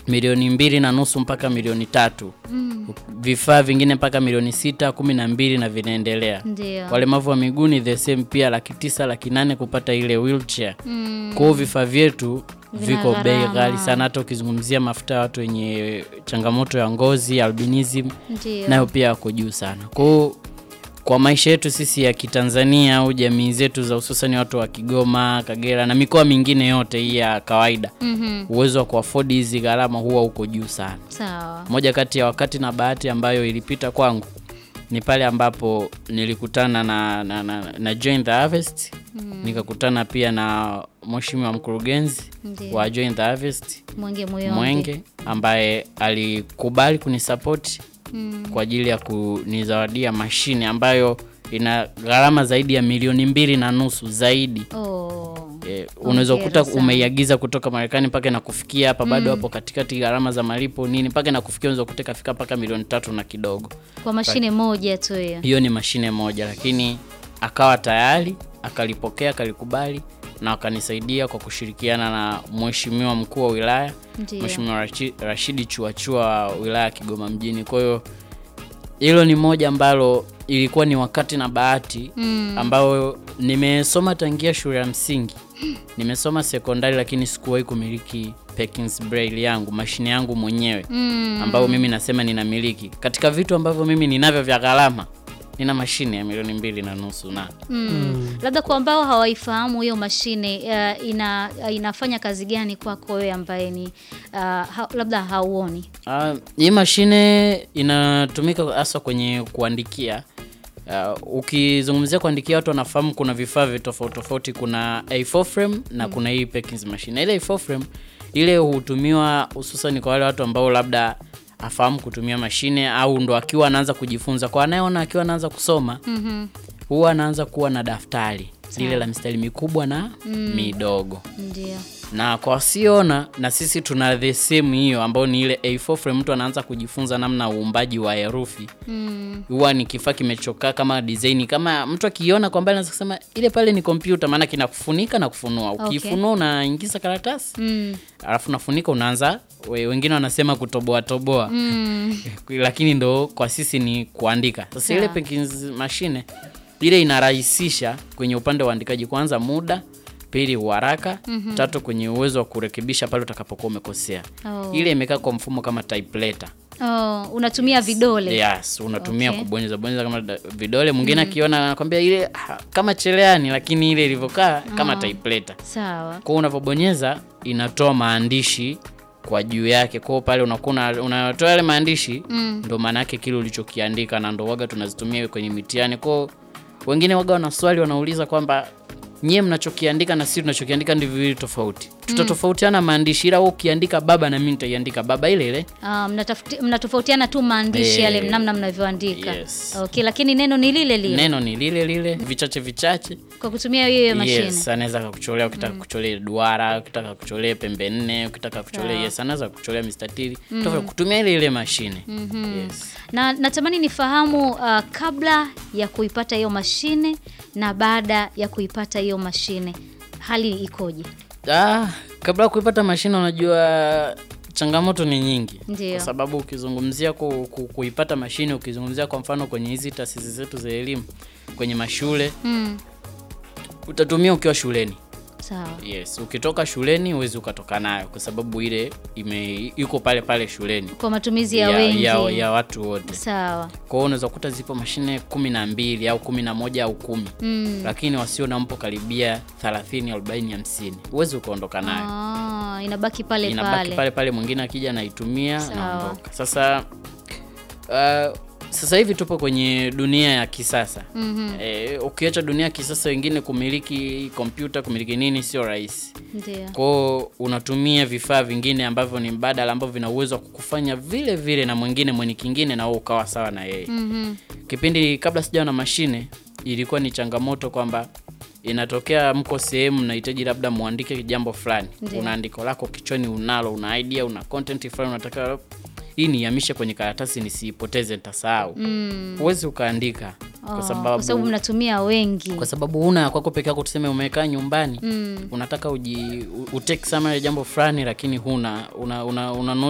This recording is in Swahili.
milioni mbili na nusu mpaka milioni tatu vifaa vingine mpaka milioni sita kumi na mbili na vinaendelea Ndio. walemavu wa miguu ni the same pia laki tisa laki nane kupata ile wheelchair kwa hiyo vifaa vyetu viko bei gharama. ghali sana hata ukizungumzia mafuta ya watu wenye changamoto ya ngozi albinism Ndio. nayo pia yako juu sana kwa hiyo kwa maisha yetu sisi ya kitanzania au jamii zetu za hususani watu wa kigoma kagera na mikoa mingine yote hii ya kawaida Mhm. uwezo wa kuafodi hizi gharama huwa uko juu sana Sawa. moja kati ya wakati na bahati ambayo ilipita kwangu ni pale ambapo nilikutana na, na, na, na Join the Harvest nikakutana pia na mheshimiwa mkurugenzi Ndio. wa Join the Harvest Mwenge Muyonge. Mwenge ambaye alikubali kunisapoti Mm. kwa ajili ya kunizawadia mashine ambayo ina gharama zaidi ya milioni mbili na nusu zaidi. Oh. E, unaweza Hongera kukuta sana. umeiagiza kutoka Marekani mpaka inakufikia hapa bado hapo katikati, gharama za malipo nini, mpaka inakufikia unaweza kukuta ikafika mpaka milioni tatu na kidogo. Kwa mashine moja tu hiyo. Hiyo ni mashine moja, lakini akawa tayari akalipokea, akalikubali na akanisaidia kwa kushirikiana na mheshimiwa mkuu wa wilaya Ndio. Mheshimiwa Rachi- Rashidi Chuachua wa wilaya ya Kigoma mjini. Kwa hiyo hilo ni moja ambalo ilikuwa ni wakati na bahati Mm. ambayo nimesoma tangia shule ya msingi, nimesoma sekondari, lakini sikuwahi kumiliki Perkins Braille yangu, mashine yangu mwenyewe Mm. ambayo mimi nasema ninamiliki. Katika vitu ambavyo mimi ninavyo vya gharama, nina mashine ya milioni mbili na nusu na Mm. Labda kwa ambao hawaifahamu hiyo mashine uh, ina uh, inafanya kazi gani kwako wewe ambaye ni uh, ha, labda hauoni? Ah, hii mashine inatumika hasa kwenye kuandikia. Uh, ukizungumzia kuandikia watu wanafahamu kuna vifaa vi tofauti tofauti, kuna A4 frame na kuna hii Perkins machine. Ile A4 frame ile hutumiwa hususan kwa wale watu ambao labda afahamu kutumia mashine au ndo akiwa anaanza kujifunza. Kwa anayeona akiwa anaanza kusoma Mhm. huwa anaanza kuwa na daftari lile la mistari mikubwa na midogo Ndio. na kwa wasioona na sisi tuna the same hiyo ambayo ni ile A4 frame. Mtu anaanza kujifunza namna ya uumbaji wa herufi, Mm. huwa ni kifaa kimechokaa kama design, kama mtu akiona kwa mbali anaweza kusema ile pale ni kompyuta, maana kinakufunika na kufunua. Okay. Ukifunua unaingiza karatasi Mm. alafu unafunika, unaanza we, wengine wanasema kutoboa toboa Mm. lakini ndo kwa sisi ni kuandika. Sasa ile Sawa. Perkins mashine ile inarahisisha kwenye upande wa uandikaji, kwanza muda, pili uharaka, tatu kwenye uwezo wa kurekebisha pale utakapokuwa umekosea. Oh. Ile imekaa kwa mfumo kama typewriter. Oh, unatumia vidole. Yes, unatumia Okay. kubonyeza bonyeza kama da- vidole. Mwingine akiona anakwambia ile ah, kama cheleani, lakini ile ilivyokaa kama typewriter. Sawa. Kwa hiyo unavyobonyeza inatoa maandishi kwa juu yake. Kwa hiyo pale unakuwa una- unatoa yale maandishi Mm. ndo maana yake kile ulichokiandika, na ndo waga tunazitumia kwenye mitihani. Kwa hiyo wengine waga wana swali wanauliza kwamba nyie mnachokiandika na sisi tunachokiandika ndivyo viwili tofauti. Tutatofautiana maandishi, ila wewe ukiandika baba na mimi nitaiandika baba ile ile. Ah, mnatafauti- mnatofautiana tu maandishi Eh, yale namna mnavyoandika. yes. Okay, lakini neno ni lile lile Neno ni lile lile, vichache vichache. kwa kutumia hiyo hiyo mashine. Yes, anaweza kukucholea ukitaka kucholea duara, ukitaka kucholea pembe nne, ukitaka kucholea Sawa. yes, anaweza kucholea mistatili tofauti kutumia ile ile mashine. Yes. Na natamani nifahamu uh, kabla ya kuipata hiyo mashine na baada ya kuipata hiyo mashine hali ikoje? Ah, kabla ya kuipata mashine unajua changamoto ni nyingi. Ndio. Kwa sababu ukizungumzia ku, ku, kuipata mashine, ukizungumzia kwa mfano kwenye hizi taasisi zetu za elimu, kwenye mashule Mm, utatumia ukiwa shuleni. sawa. Yes, ukitoka shuleni huwezi ukatoka nayo kwa sababu ile ime iko pale pale shuleni Kwa matumizi ya, wengi. ya, ya watu wote. Sawa. Kwa hiyo unaweza kukuta zipo mashine kumi na mbili au kumi na moja au kumi Mm. lakini wasio na mpo karibia 30, 40, 50 huwezi ukaondoka nayo Ah, inabaki pale inabaki pale. pale pale, mwingine akija anaitumia Sawa. naondoka. Sasa uh, sasa hivi tupo kwenye dunia ya kisasa Mhm. e, ukiacha dunia ya kisasa, wengine kumiliki kompyuta kumiliki nini sio rahisi Ndio. kwao unatumia vifaa vingine ambavyo ni mbadala ambavyo vina uwezo wa kukufanya vile vile na mwingine mwenye kingine na wewe ukawa sawa na yeye Mhm. kipindi kabla sijawa na mashine ilikuwa ni changamoto kwamba inatokea mko sehemu mnahitaji labda muandike jambo fulani Ndiyo. una andiko lako kichwani unalo una idea una content fulani unataka hii niihamishe kwenye karatasi nisiipoteze nitasahau Mm. huwezi ukaandika Oh, kwa kwa sababu sababu mnatumia wengi. kwa sababu una ya kwako peke yako tuseme umekaa nyumbani Mm. unataka uji utake summary ya jambo fulani lakini huna una, una, una